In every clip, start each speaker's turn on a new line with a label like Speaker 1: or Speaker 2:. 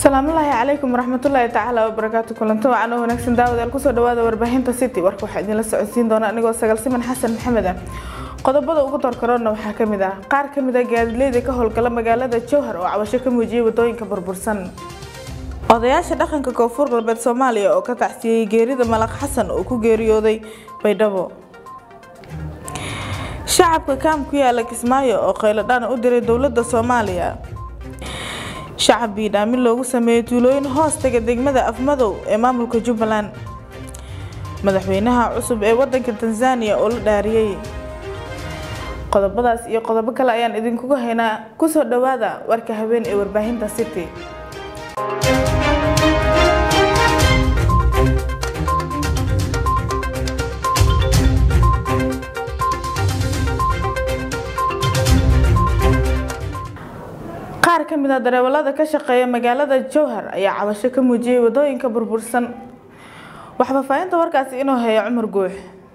Speaker 1: asalaamullaahi calaykum waraxmatullaahi tacaala wabarakaatu kulanto wacan oo wanaagsan daawadayaal kusoo dhawaada warbaahinta city warka waxaa idinla socodsiin doona anigoo sagaal siman xasan maxamed ah qodobada ugu doorkaroona waxaa kamid ah qaar kamid ah gaadiidleyda ka howlgala magaalada jowhar oo cabasho ka muujiyay wadooyinka burbursan odayaasha dhaqanka koonfur galbeed soomaaliya oo ka tacsiyey geerida malaq xasan oo ku geeriyooday baydhabo shacabka kaam ku yaala kismaayo oo qayladhaan u diray dowlada soomaaliya shacab biidhaamin loogu sameeyey tuulooyin hoos taga degmada afmadow ee maamulka jubbaland madaxweynaha cusub ee wadanka tanzania oo la dhaariyey qodobadaas iyo qodobo kale ayaan idinkuga haynaa kusoo dhawaada warka habeen ee warbaahinta city qaar ka mid a dareewalada ka shaqeeya magaalada jowhar ayaa cabasho ka muujiyey wadooyinka burbursan wax faahfaahinta warkaasi inuu heeyo cumar guux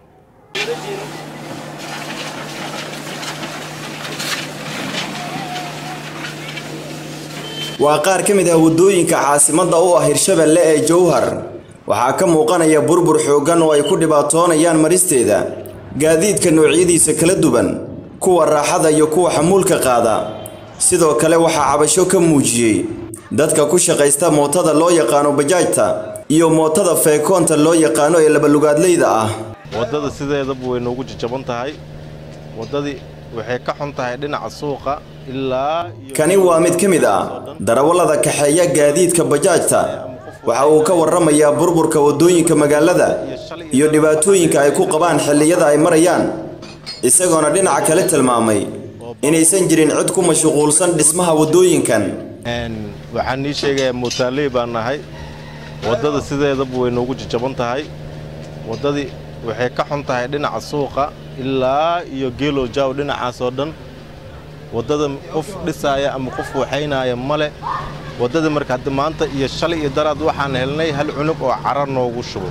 Speaker 2: waa qaar ka mid ah waddooyinka caasimadda u ah hirshabelle ee jowhar waxaa ka muuqanaya burbur xooggan oo ay ku dhibaatoonayaan maristeeda gaadiidka noocyadiisa kala duwan kuwa raaxada iyo kuwa xamuulka qaada sidoo kale waxaa cabasho ka muujiyey dadka ku shaqaysta mootada loo yaqaano bajaajta iyo mootada feekoonta loo yaqaano ee labalugaadleyda ah
Speaker 3: waddada sideedaba way noogu jajaban tahay waddadii waxay ka xun tahay dhinaca suuqa ilaa
Speaker 2: kani waa mid ka mid ah darawallada kaxeeya gaadiidka bajaajta waxa uu ka warramayaa burburka waddooyinka magaalada iyo dhibaatooyinka ay ku qabaan xilliyada ay marayaan isagoona dhinaca kale tilmaamay inaysan jirin cid ku mashquulsan dhismaha waddooyinkan
Speaker 3: waxaan nii sheegayaa mootaaley baan nahay waddada sideedaba way noogu jajaban tahay waddadii waxay ka xun tahay dhinaca suuqa ilaa iyo geelow jaaw dhinacaas oo dhan waddada qof dhisaaya ama qof waxaynaaya male waddada marka hadda maanta iyo shalay iyo daraad waxaan helnay hal cunug oo cara noogu shubo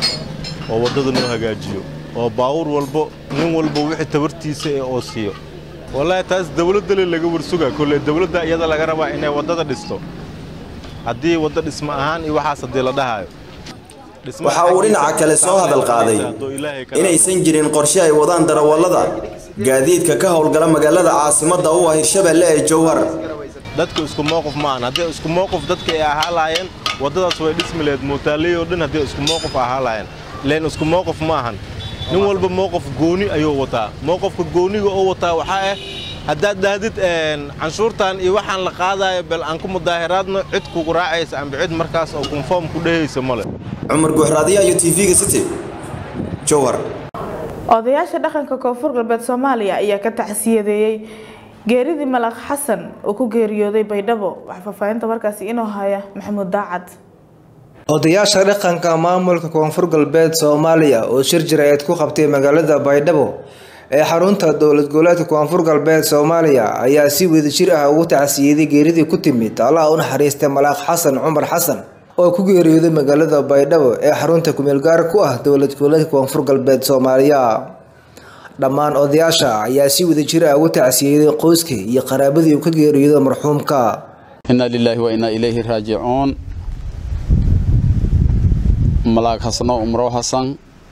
Speaker 3: oo waddada noo hagaajiyo oo baawur walbo nin walba wixii tabartiisa ee oo siiyo wallaahi taas dawladdale laga warsugaa kolle dawladda iyada laga rabaa inay waddada dhisto haddii wadda dhismo ahaan iyo waxaas haddii la dhahaayo
Speaker 2: waxa uu dhinaca kale soo hadal qaaday inaysan jirin qorshe ay wadaan darawallada gaadiidka ka howlgala magaalada caasimadda u ah hirshabelle ee jowhar
Speaker 3: dadku isku mowqif ma ahan haddii isku mowqif dadka ay ahaa lahaayeen waddadaas way dhismi laheyd mootaaley oo dhan haddii isku mowqif ahaa lahaayeen ileen isku mowqif ma ahan nin walba mowqif gooni ayuu wataa mowqifka gooniga oo wataa waxaa ah haddaad dhahdid canshuurtan iyo waxaan la qaadaayo bal aan ku mudaahiraadno cid kugu raacaysa amba cid markaas oo konform ku dhehaysa male
Speaker 2: cumar guuxraadiya iyo tv-ga city jowhar
Speaker 1: odayaasha dhaqanka koonfur galbeed soomaaliya ayaa ka tacsiyadeeyey geeridii malaq xasan oo ku geeriyooday baydhabo wax faahfaahinta warkaasi inuu haya maxamuud daacad
Speaker 4: odayaasha dhaqanka maamulka koonfur galbeed soomaaliya oo shir jira-eed ku qabtay magaalada baydhabo ee xarunta dowlad goboleedka koonfur galbeed soomaaliya ayaa si wadajir ah ugu tacsiyeeday geeridii ku timid allaha u naxariistay malaaq xasan cumar xasan oo ku geeriyooday magaalada baydhabo ee xarunta kumeelgaar ku ah dowlad goboleedka koonfur galbeed soomaaliya dhammaan odayaasha ayaa si wadajir ah ugu tacsiyeeday qoyskii iyo qaraabadii uu ka geeriyooday marxuumka
Speaker 5: inaa lilaahi wa inaa ilayhi raajicuun malaag hasano umro hasan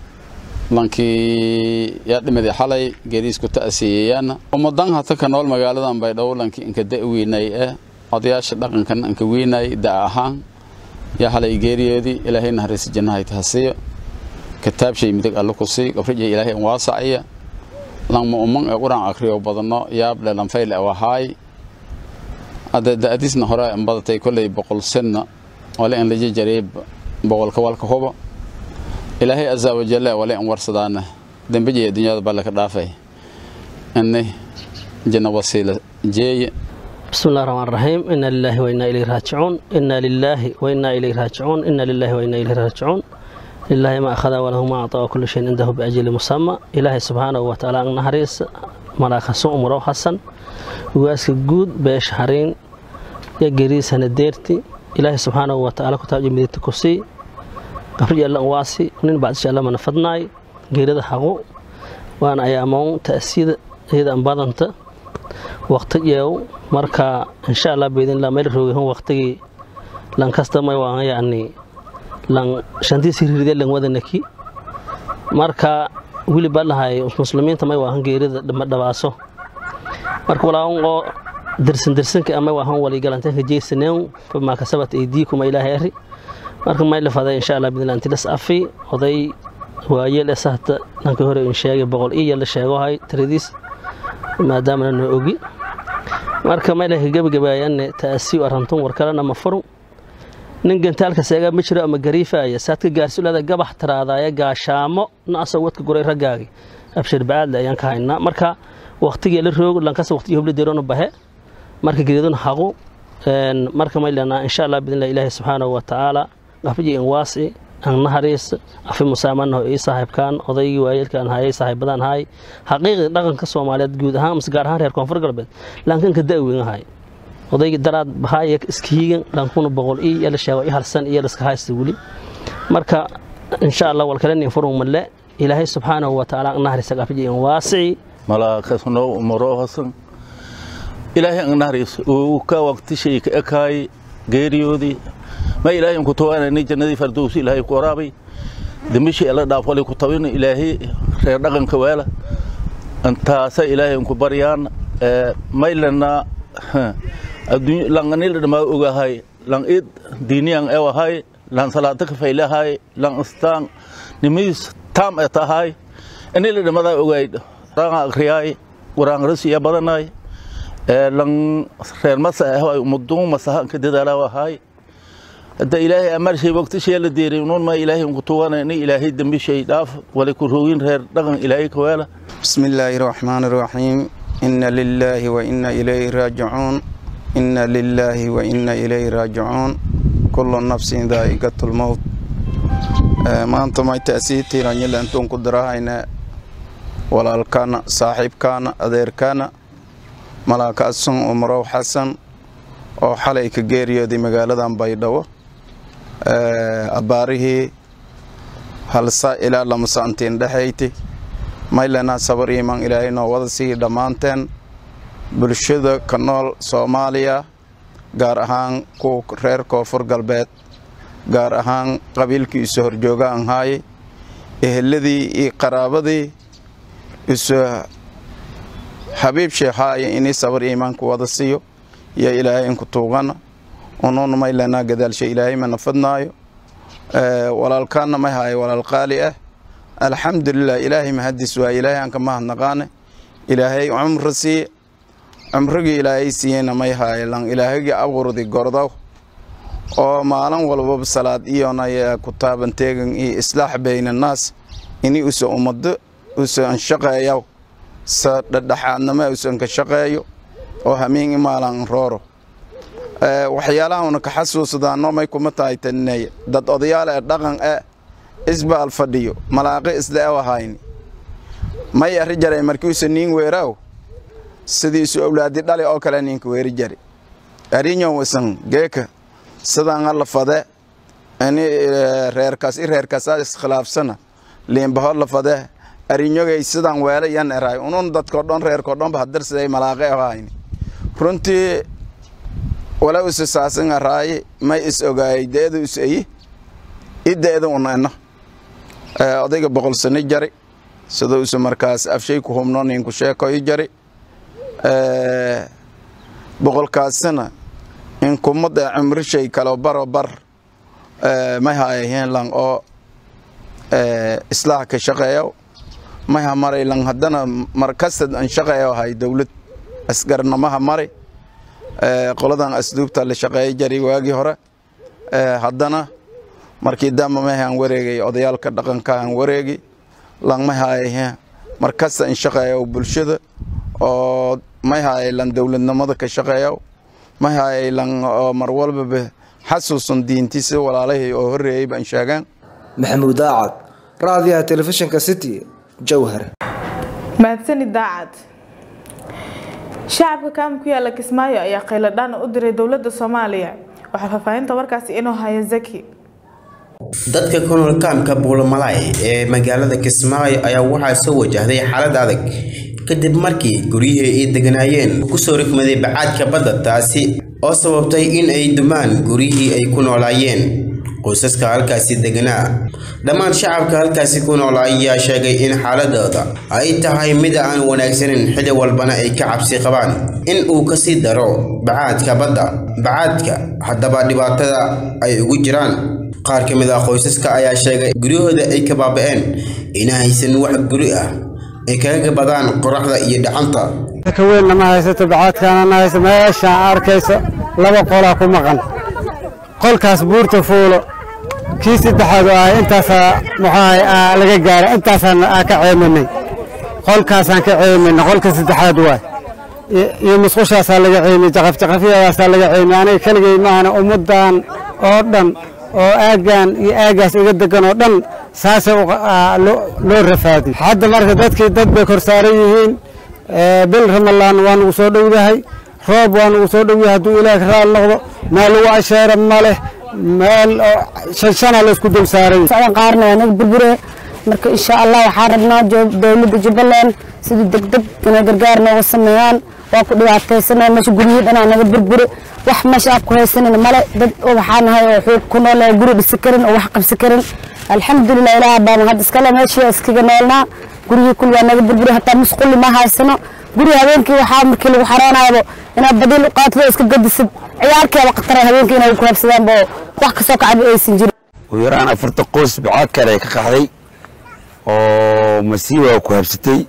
Speaker 5: lankii yaa dhimadi xalay geeriisku ta'siyeeyaan ummadan hata ka nool magaaladan baydhabo lankii inka da' weynay eh odayaasha dhaqankan inka weynay da' ahaan yaa halay geeriyoodii ilaahay naxariisi jannahay tahasiyo kitaabshay midig alle ku sii gabrija ilaahay in waasaciya langma umman ee quraan akriyo badano yaable lanfayle awahaay hadda da'diisna hore in badatay kolley boqol senna wale in laja jaray boqolka walka huba ilaahay azza wajalla wale in warsadaana dambajiya dunyada balle ka dhaafay inni janna wasiila jeeye
Speaker 6: بسم الله الرحمن الرحيم إنا لله وإنا إليه راجعون إنا لله وإنا إليه راجعون إنا لله وإنا إليه راجعون لله ما أخذ وله ما أعطى وكل شيء عنده بأجل مسمى إلهي سبحانه وتعالى أن نهريس ملاك سوء مرو حسن واسك جود بيش هرين يا جريس هنديرتي إلهي سبحانه وتعالى كتاب جميل تكسي قبل الله واسي ونين بعد شاء الله من فضناي جيرد حقو وأنا أيامون تأسيد هذا أنبادنت waqtigeew marka insha allah baydinla meel roogihun waqtigii lan kasta may waan yani lan shantiisi riride lan wadanaki marka wili baa lahay muslimiinta may waahan geerida dhabaaso marka walaawan oo dirsan dirsanka ama waahan waligalantanka jeysaneen famaa kasabat aydiikum ilaahay ari marka may la faday insha allah bidnillah inti las afi oday waayeel esahta dhanka hore in sheegay boqol iyo la sheegohay tiradiis maadaamana noo ogi marka may laha gebagabaayane taasiyo arantun war kalena ma furu nin gantaalka seegaa ma jiro ama gariifaaya saadka gaarsulada gabax taraadaaya gaashaamo nacasoo wadka guray raggaagi abshir bacaadle ayaan ka haynaa marka waqtigii la roog lankasa waqtigii hobla deeroona bahe marka geedun haqu marka may lenaa insha allah bidnillah ilaahi subxaanahu wa tacaala qafiyi in waasi aan nahariis afi musaamanaho ii saaxiibkaan odaygii waayeelkaan hayay saaxiibadaan haay xaqiiqii dhaqanka soomaaliyeed guud ahaan mase gaar ahaan reer koonfur galbeed laankanka da'weyn ahay odaygii daraad bahaya iskihiigan lankuna boqol ii yala sheego i halsan iyo laska haysta weli marka insha allah walkalenin furun malle ilaahay subxaanahu wa tacaala naharisa qafiyi in waasici
Speaker 7: malaakasno umorohasan ilaahay ang naharis uu ka waqtishay ka ekaay geeriyoodii ma ilaahay ku tawaanani jannadii fardowsi ilaahay ku waraabay dambishii alla dhaafwali ku tawin ilaahay reer dhaqanka weela antaasa ilaahay ku baryaan maylana langanil dhamaa ogahay lang id diiniyan ewahay lang salaata ka faylahay lang istaan nimis tam etahay anila dhamada ogay ranga akriyay quraan rasiya badanay lang reer masa ehay mudun masahan ka dadaalawahay hadda ilaahay amarshay waqtishay la deeray unuun ma ilaahay ku tuwanayni ilaahay dambi shay dhaaf wala ku roogin reer dhaqan ilaahay ka weela
Speaker 8: bismillaahi raxmaani raxiim inna lilaahi wa inna ilayhi raajicuun inna lilaahi wa inna ilayhi raajicuun kullu nafsin daa'iqatul mawt maanta may ta'sii tiiranyila intuun ku darahayna walaalkaana saaxiibkaana adeerkaana malaaka asun umrow xasan oo xalay ka geeriyooday magaaladan baydhabo abbaarihii halsa ilaa lamasaantiin dhexayti maylanaa sabar iimaan ilaahay noo wada sii dhammaanteen bulshada ka nool soomaaliya gaar ahaan kuwa reer koonfur galbeed gaar ahaan qabiilkii isu horjoogaan haayay eheladii iyo qaraabadii isu xabiib sheekhaaya inii sabar iimaanku wada siiyo iyo ilaahay inku tuugana unuuna maylanaa gadaalsha ilaahay mana fadnaayo walaalkaana may haayo walaal qaali ah alxamdulilah ilaahay mahadis waa ilaahay aan ka mahadnaqaane ilaahay cumri siiye cumrigii ilaahay siiyeyna may haayo lan ilaahagii abuurdi gordow oo maalin walbaba salaad iyona ku taaban teegan iyo islaax bayna annaas ini usa ummado usa anshaqeeyaw sa dhadhaxaadnama usan ka shaqeeyo oo hamiin imaalan rooro waxyaalahauna ka xasuusadaano may kuma tahay taninaya dad odayaal ee dhaqan e isbaal fadhiyo malaaqi isla ewahayni may arri jaray markiisa niin weeraaw sidiisu awlaadi dhali oo kale ninka weeri jari arinyon wasan geeka sidaan alla fade ini reerkaas i reerkaasaa iskhilaafsana liinbaho la fade arinyogay sidaan weela yan eraay unun dadko dhan reerko dhanba hadarsiday malaaqe ahayni runtii wala usa saasan araaye may is ogaayay deeda us eyi i deeda unena odayga boqol sano jari sida usa markaas afshay ku humno ninku sheeko i jari boqolkaasina in kumada cumrishay kalo baro bar may haayaheen lan oo islaax ka shaqeeyo may ha maray lan haddana markastad an shaqeeyo hay dowlad asgarnamaha mari qoladan asduubta la shaqeeya jari waagii hore haddana markii damba may aan wareegay odayaalka dhaqanka aan wareegi lan may haayaheen markasta in shaqeeyo bulshada oo may haayay lan dowladnimada ka shaqeeyo may haayay lan oo mar walbaba xasuusan diintiisa walaalahii oo horreeyay baan sheegaan
Speaker 4: maxamuud daacad raadiyaha telefishinka city jowhar
Speaker 1: mahadsani daacad shacabka kaam ku yaala kismaayo ayaa qayladhaan u diray dowladda soomaaliya waxaa faahfaahinta warkaasi inuu haya zaki
Speaker 9: dadka ku nool kaamka buulamalaay ee magaalada kismaayo ayaa waxaa soo wajahday xaalad adag kadib markii guryihii ay deganaayeen kusoo rikmaday bacaadka badda taasi oo sababtay in ay dumaan guryihii ay ku noolaayeen qoysaska halkaasi deganaa dhammaan shacabka halkaasi ku nool ayaa sheegay in xaaladooda ay tahay mid aan wanaagsanin xilli walbana ay ka cabsi qabaan in uu kasii daro bacaadka badda bacaadka haddaba dhibaatada ay ugu jiraan qaar ka mid ah qoysaska ayaa sheegay guryahooda ay ka baaba'een ina haysan wax guri ah ay kaga gabadaan qoraxda iyo dhacanta
Speaker 10: ka weynna ma haysato bacaadkaana ma hayso meeshaan arkayso laba qolaa ku maqan qolkaas buurta fuulo kii saddexaad oo ah intaasaa muxuahay laga gaaray intaasaan aa ka ceeminay qolkaasaan ka ceeminay qolka saddexaad waay iyo musqushaasaa laga ceemiyey jaqafjaqafyadaasaa laga ceemiyey aniga keligay maahana ummaddan oo dhan oo aaggan iyo aaggaas iga degan oo dhan saasay loo rafaadiy hadda marka dadkii dad bay kor saaran yihiin bil ramalaan waa nugu soo dhowdahay roob waa nugu soo dhowyahay hadduu ilaah raal noqdo meel lagu asheera ma leh meel shanshana laysku dul saaray
Speaker 11: socdan qaarna waa naga burbure marka insha allah waxaan rabnaa dowladda jubbaland sidii degdeg inay gargaar nooga sameeyaan waa ku dhibaataysanaa meesha guryihii dhanaa naga burbure wax meesha aan ku haysanina male dad oo waxaa nahay oo xoog ku nool oo guri dhisi karin oo wax qabsi karin alxamdulilah ilaah baan hadda iskale meeshii iskaga noolnaa guryihii kul waa naga burbure hataa musquli ma haysano guri habeenkii waxaa markii lagu xaroonaayaba inaad badiil u qaatid oo iska gadisid ciyaalkeeba khatara habeenkii inay ku habsadaanba oo wax kasoo kacaba aysan jirin
Speaker 12: ugu yaraan afarta qoys bacaad kale ka qaxday oo masiiba ku habsatay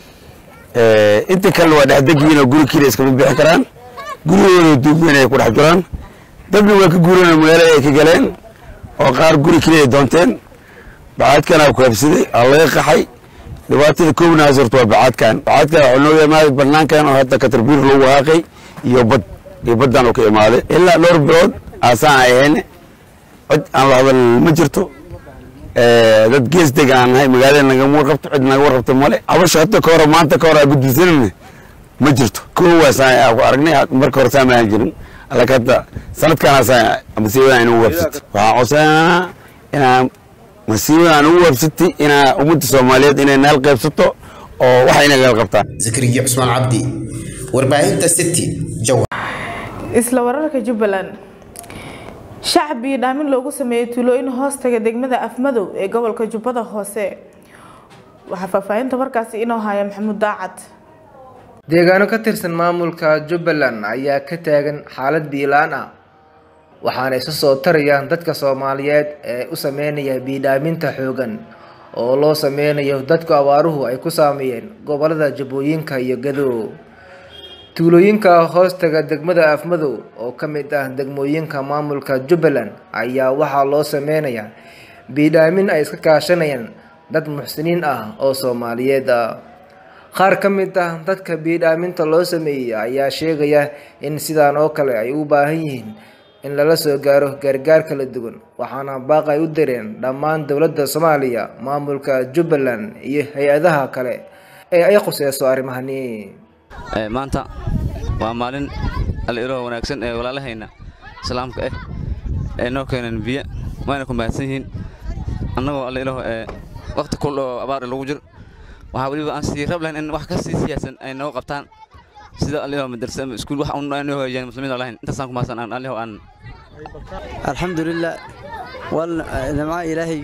Speaker 12: inta kalena waa dhexdegiin oo guri keliya iskama bixi karaan gurigooda duuban ay ku dhex jiraan dadna waa ka guureen oo magaalada ay ka galeen oo qaar guri keliya ay doonteen bacaadkana ku habsaday aa laga qaxay dhibaatada koobnaas horta waa bacaadkan bacaadkan waxaa nooga imaaday banaankan oo hadda katarbiir lagu waaqay iyo bad iyo baddan oo ka imaaday ilaa dhowr bilood aasaan ay ahayn cid aan la hadal ma jirto dad gees deg aan nahay magaalada nagama warqabto cid naga warqabto male cabasho hadda ka hore maanta ka hore aa gudbisanayna ma jirto koowaasaan ku aragnay marka hore saamaan jirin laakiin hadda sanadkaanaasaan masiibadan inagu wabsatay waxaan codsananaa inaan masiibadan ugu wabsatay inaa ummadda soomaaliyeed inay naal qaybsato oo waxa inaga qabtaan
Speaker 9: zakariya cusmaan cabdi warbaahinta city jawa
Speaker 1: isla wararka jubbaland shacab iyo dhaamin loogu sameeyey tuulooyin hoostaga degmada afmadow ee gobolka jubbada hoose waxaa faahfaahinta markaasi inoo haya maxamuud daacad
Speaker 4: deegaano ka tirsan maamulka jubbaland ayaa ka taagan xaalad biilaan ah waxaana isu soo tarayaan dadka soomaaliyeed ee u sameynaya biidhaaminta xoogan oo loo sameynayo dadku abaaruhu ay ku saameeyeen gobolada jubbooyinka iyo gadow tuulooyinka hoostaga degmada afmadow oo ka mid ah degmooyinka maamulka jubbaland ayaa waxaa loo sameynayaa biidhaamin ay iska kaashanayaan dad muxsiniin ah oo soomaaliyeed ah qaar ka mid ah dadka biidhaaminta loo sameeyey ayaa sheegaya in sidaan oo kale ay u baahan yihiin in lala soo gaaro gargaar kala duwan waxaana baaq ay u direen dhammaan dowladda soomaaliya maamulka jubbaland iyo hay-adaha kale ee ay khuseyso arrimahani
Speaker 13: maanta waa maalin aliroo wanaagsan ee walaalahayna islaamka ah ee noo keeneen biyo wayna ku mahadsan yihiin annagoo aliroo waqti kul oo abaar lagu jir waxaa weliba aan sii rab lahayn in wax ka sii siyaasan ay noo qabtaan sida aliroo madarsa ama iskuul wax un noo hagaajiyaan muslimiin lahayn intaasaan ku mahadsan aan aliroo aan
Speaker 14: alxamdulilah wal nimca ilaahay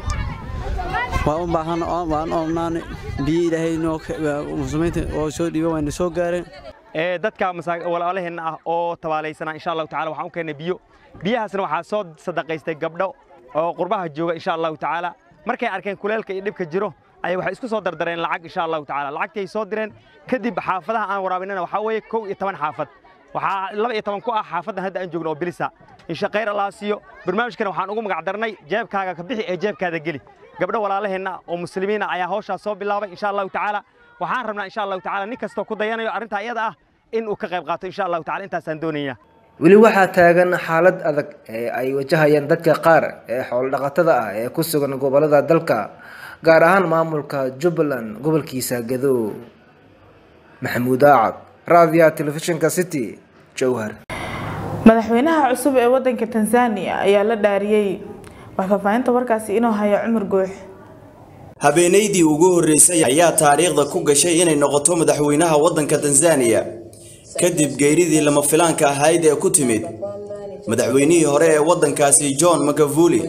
Speaker 14: waa u baahan waan oomnaani biyo ilaahay noo muslimiinta oo soo dhiiba wayna soo gaareen
Speaker 15: ee dadka walaalaheenna ah oo tabaalaysanaa insha allahu tacala waxaan u keennay biyo biyahaasna waxaa soo sadaqaystay gabdho oo qurbaha jooga insha allahu tacaala markay arkeen kuleelka iyo dhibka jiro ayay waxay isku soo dardareen lacag insha allahu tacaala lacagtii ay soo direen kadib xaafadaha aan waraabinana waxaa weeye kow iyo toban xaafad waxaa laba iyo toban ku ah xaafaddan hadda aan joogno oo bilisa insha khayr allah siiyo barnaamijkana waxaan ugu magac darnay jeebkaaga ka bixi ee jeebkaada geli gabdho walaalaheenna oo muslimiina ayaa hawshaas soo bilaabay insha allahu tacaala waxaan rabnaa insha allahu tacaala nin kastoo ku dayanayo arrintaa iyada ah in uu ka qayb qaato insha allahu tacaala intaasaan doonayaa
Speaker 4: weli waxaa taagan xaalad adag ee ay wajahayaan dadka qaar ee xoolodhaqatada ah ee ku sugan gobolada dalka gaar ahaan maamulka jubbaland gobolkiisa gadow maxamuud aacad raadiyaha telefishinka city jowhar
Speaker 1: madaxweynaha cusub ee wadanka tanzania ayaa la dhaariyey wax faahfaahinta warkaasi inuu hayo cumar goox
Speaker 2: habeenaydii ugu horreysay ayaa taariikhda ku gashay inay noqoto madaxweynaha waddanka tanzaniya kadib geeridii lama filaanka ahayd ee ku timid madaxweynihii hore ee waddankaasi john magavuli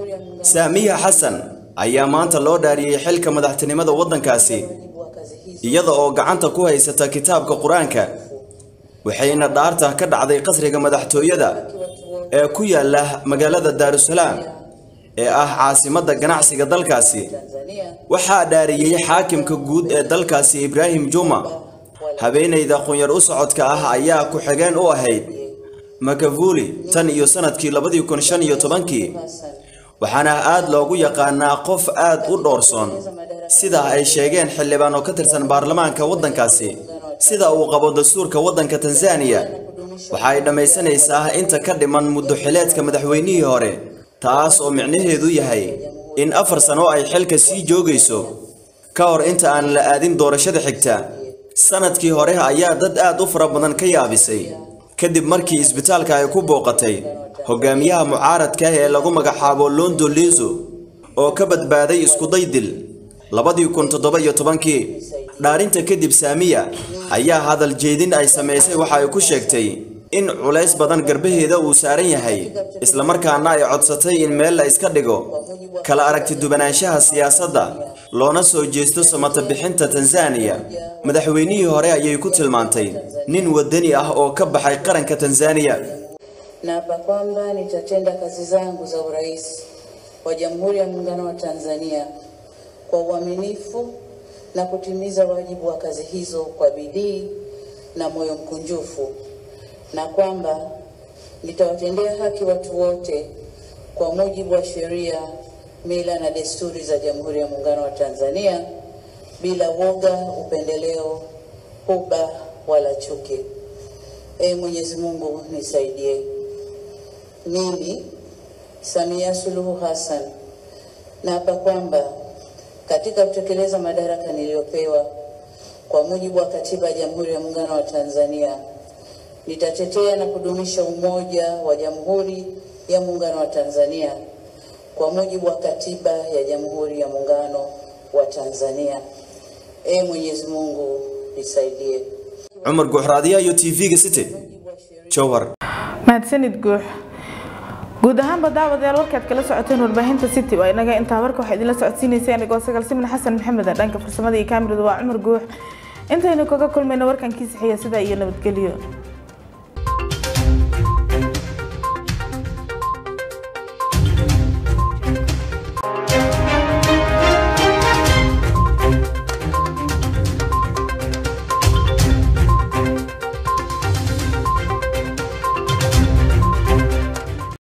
Speaker 2: saamiya xasan ayaa maanta loo dhaariyey xilka madaxtinimada waddankaasi iyada oo gacanta ku haysata kitaabka qur-aanka waxayna dhaarta ka dhacday qasriga madaxtooyada ee ku yaala magaalada daarusalaam ee ah caasimadda ganacsiga dalkaasi waxaa dhaariyey xaakimka guud ee dalkaasi ibraahim juma habeenayda qunyar u socodka ah ayaa ku-xigeen u ahayd makavuli tan iyo sanadkii labadii kun shan iyo tobankii waxaana aad loogu yaqaanaa qof aad u dhoorsoon sida ay sheegeen xildhibaan oo ka tirsan baarlamaanka waddankaasi sida uu qabo dastuurka waddanka tanzaniya waxa ay dhammaysanaysaa inta ka dhiman muddo xileedka madaxweynihii hore taas oo micnaheedu yahay in afar sano ay xilka sii joogayso ka hor inta aan la aadin doorashada xigta sanadkii hore ayaa dad aad u fara badan ka yaabisay kadib markii isbitaalka ay ku booqatay hogaamiyaha mucaaradka ee lagu magacaabo londo lizo oo ka badbaaday iskuday dil labadii kun toddoba iyo tobankii dhaarinta kadib saamiya ayaa hadal jeedin ay samaysay waxa ay ku sheegtay in culays badan garbaheeda uu saaran yahay islamarkaana ay codsatay in meel la iska dhigo kala aragti duwanaanshaha siyaasadda loona soo jeesto samata bixinta tanzaniya madaxweynihii hore ayay ku tilmaantay nin wadani ah oo ka baxay qaranka tanzaniya
Speaker 16: Naapa kwamba nitatenda kazi zangu za urais wa Jamhuri ya Muungano wa Tanzania kwa uaminifu na kutimiza wajibu wa kazi hizo kwa bidii na moyo mkunjufu, na kwamba nitawatendea haki watu wote kwa mujibu wa sheria, mila na desturi za Jamhuri ya Muungano wa Tanzania bila woga, upendeleo, huba wala chuki. Ee Mwenyezi Mungu nisaidie. Mimi Samia Suluhu Hassan naapa kwamba katika kutekeleza madaraka niliyopewa kwa mujibu wa Katiba ya Jamhuri ya Muungano wa Tanzania nitatetea na kudumisha umoja wa Jamhuri ya Muungano wa Tanzania kwa mujibu wa Katiba ya Jamhuri ya Muungano wa Tanzania. Ee Mwenyezi Mungu nisaidie.
Speaker 2: cumar guuxraadiya iyo tv-ga city jowhar
Speaker 1: mahadsanid guux guud ahaanba daawadayaal warkaad kala socoteen warbaahinta city waa inaga intaa warka waxaa idinla socodsiinaysa anigoo sagaal simin xasan maxamed dhanka farsamada iyo kaamirada waa cumar guux intaynu kaga kulmayno warkan kiisixiya sidaa iyo nabadgelyo